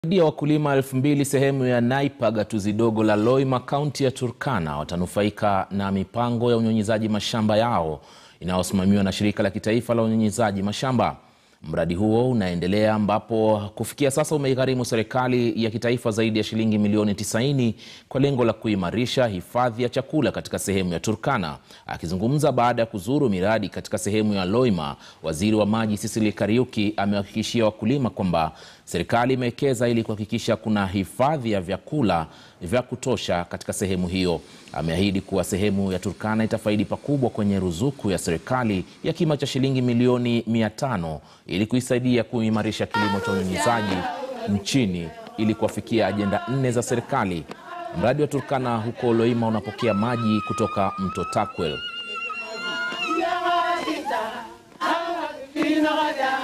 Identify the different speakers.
Speaker 1: Zaidi ya wakulima elfu mbili sehemu ya Naipa gatuzi dogo la Loima kaunti ya Turkana watanufaika na mipango ya unyunyizaji mashamba yao inayosimamiwa na shirika la kitaifa la unyunyizaji mashamba. Mradi huo unaendelea ambapo kufikia sasa umeigharimu serikali ya kitaifa zaidi ya shilingi milioni 90 kwa lengo la kuimarisha hifadhi ya chakula katika sehemu ya Turkana. Akizungumza baada ya kuzuru miradi katika sehemu ya Loima, waziri wa maji Cecily Kariuki amewahakikishia wakulima kwamba serikali imewekeza ili kuhakikisha kuna hifadhi ya vyakula vya kutosha katika sehemu hiyo. Ameahidi kuwa sehemu ya Turkana itafaidi pakubwa kwenye ruzuku ya serikali ya kima cha shilingi milioni 500 ili kuisaidia kuimarisha kilimo cha unyunyizaji nchini ili kuwafikia ajenda nne za serikali. Mradi wa Turkana huko Loima unapokea maji kutoka mto Takwel.